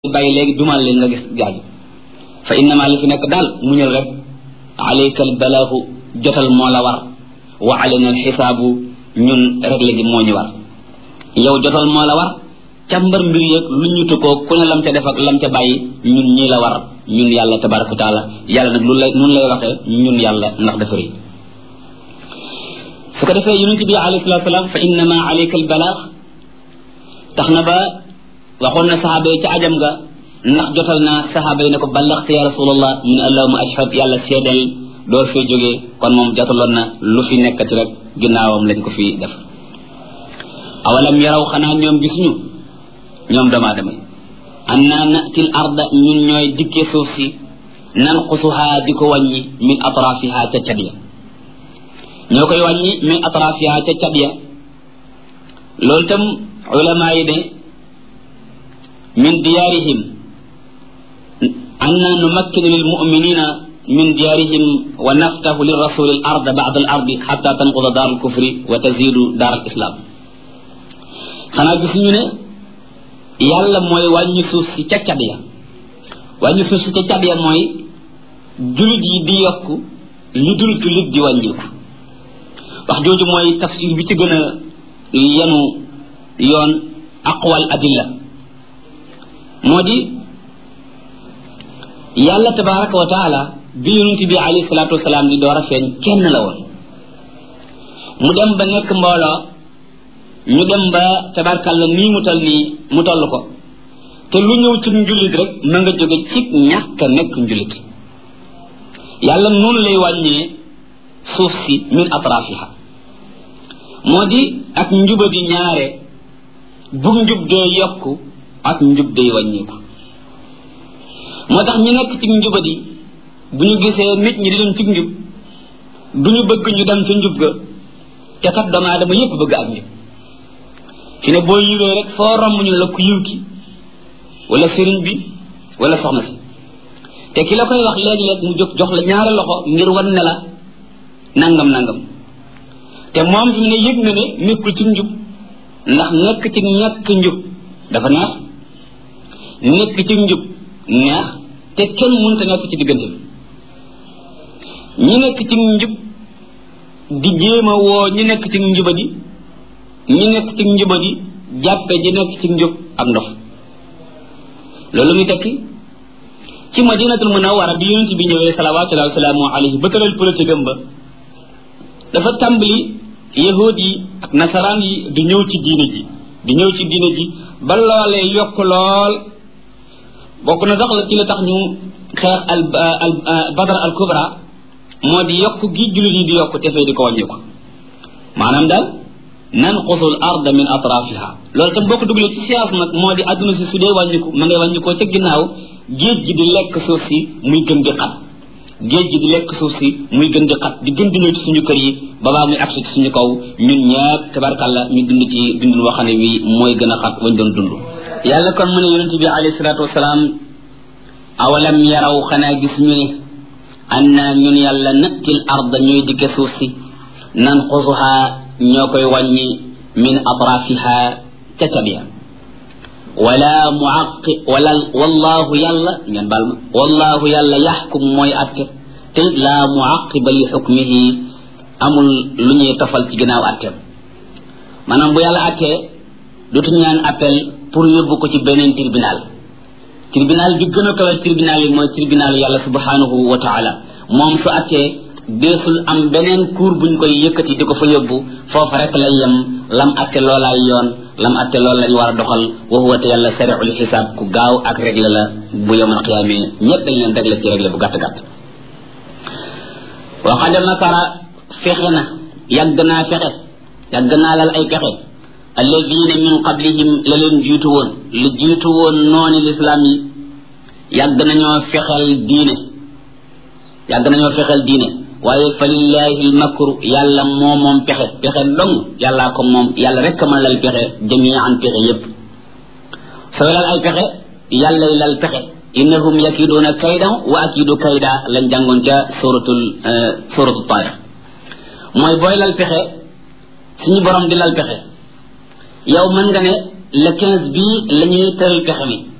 bàyyi léegi dumal leen nga gis gaaju fa innama li fi nekk daal muñal rek alayka al balaahu jotal moo la war wa alayna al xisaabu ñun réglé gi moo ñu war yow jotal moo la war càmbar mbir yeeg lu ñu tukkoo ku ne lam ca def ak lam ca bàyyi ñun ñii la war ñun yàlla tabaraka wa taala yàlla nag lu lay nun lay waxee ñun yàlla ndax dafa rëy su ko defee yonent bi alayhi salatu salaam fa innama alayka al balaax tax na ba waxoon na saxaaba yi ca ajam ga ndax jotal naa saxaaba yi ne ko ballaxte ya rasulallah mu ne allahuma ashhad yàlla seedal door fee jógee kon moom jotaloon na lu fi nekkati rek ginnaawam lañ ko fi def awalam yaraw xanaa ñoom gisuñu ñoom doomu aadama yi anna natil arda ñun ñooy dikkee suuf si nanqusuha di ko wàññi min atrafiha ca cat ya ñoo koy wàññi min atrafiha ca cat ya loolu tam ulama yi ne min diyaarihim anna numakkinu lil muminina min diyaarihim wa naftahu li rasuli al ard ba'da al ardi xatta tanquda daar al kufri wa tazidu daar al islam xanaa gisuñu ne yàlla mooy wàññi suuf si ca cat ya wàññi suuf si ca cat ya mooy julit yi di yokk li dul julit di wàññiku wax jooju mooy tafsir bi ci gën a yenu yoon aqwal adilla moo di yàlla tabaraka wa taala bi yonent bi alayhi salaatu wasalaam di door a feeñ kenn la woon mu dem ba nekk mbooloo ñu dem ba tabarkalla nii mu toll nii mu toll ko te lu ñëw ci njulit rek ma nga jóge ci ñàkk a nekk njulit yàlla noonu lay wàññee suuf si min atrafiha moo di ak njubadi ñaare bu njub dee yokku ak njub day wàññeeku moo tax ñu nekk ci njubadi bu ñu gisee nit ñi di dem ci njub du ñu bëgg ñu dem ci njub ga ca kat doomu aadama yépp bëgg ak njub fi ne boo yiwee rek foo romb ñu la ku yiw ki wala sëriñ bi wala soxna si te ki la koy wax léeg-léeg mu jóg jox la ñaari loxo ngir wan ne la nangam nangam te moom fi mu ne yëg na ne nekkul ci njub ndax nekk ci ñàkk njub dafa neex nekk ci njub neex te kenn mënta nekk ci diggante bi ñi nekk ci njub di jéem a woo ñi nekk ci njubadi ñi nekk ci njubadi jàppe ji nekk ci njub ak ndof loolu muy tekki ci madinatul munawwara bi yonent bi ñëwee salawatullahi wa salaamu alayhi ba tëral politique am ba dafa tàmbali yahud yi ak nasaraan yi di ñëw ci diine ji di ñëw ci diine ji ba loolee yokk lool bokk na sax la ci la tax ñu xeex al al badar al kubra moo di yokk gi jullit yi di yokk te fee di ko wàññi ko maanaam daal nanqusu al arda min atrafiha loolu tam boo ko dugalee ci siyaas nag moo di adduna si su dee wàññiku ma ngay wàññikoo ca ginnaaw géej gi di lekk suuf si muy gën di xat géej gi di lekk suuf si muy gën di xat di gën di ñëw ci suñu kër yi babaa muy agsi ci suñu kaw ñun ñëpp tabarkàlla ñu dund ci dundul waxane wi mooy gën a xat wañ doon dund yàlla kon mu ne yonente bi alayhi salaatu wasalaam awalam yaraw xanaa gis ñu ne anna ñun yàlla nattil arda ñooy dikke suuf si nanqusuha ñoo koy wàññi min atrafiha ca cabiya wala muaqi wala wallahu yàlla ngeen baal ma wallahu yàlla yaxkum mooy atte te laa muaqiba li xukmihi amul lu ñuy tofal ci ginnaaw atteem maanaam bu yàlla attee dootu ñaan appel pour yóbbu ko ci beneen tribunal tribunal bi gën a kawe tribunal yi mooy tribunal yàlla subhanahu wa taala moom su attee deesul am beneen cour buñ koy yëkkati di ko fa yóbbu foofa rek lay yem lam atte loolaay yoon lam atte loolu lañ war a doxal wa huwa te yàlla sariul xisaab ku gaaw ak réglé la bu yowmal qiyaamee ñëpp dañ leen réglé ci réglé bu gàtt gàtt wa qad makara fexe na yàgg naa fexe yàgg naa lal ay pexe alladina min qablihim la leen jiitu woon lu jiitu woon nooni lislaam yi yàgg nañoo fexel diine yàgg nañoo fexel diine waaye fa lillahi lmakru yàlla moo moom pexe pexe dong yàllaa ko moom yàlla rek mën lal pexe jamian pexe yépp sooy lal ay pexe yàllay lal pexe innahum yakiduuna kaydan wa akidu kayda lañ jàngoon ca suratul suratul taarix mooy booy lal pexe suñu borom di lal pexe yow mën nga ne le quinze bii la ñuy tëral pexe mi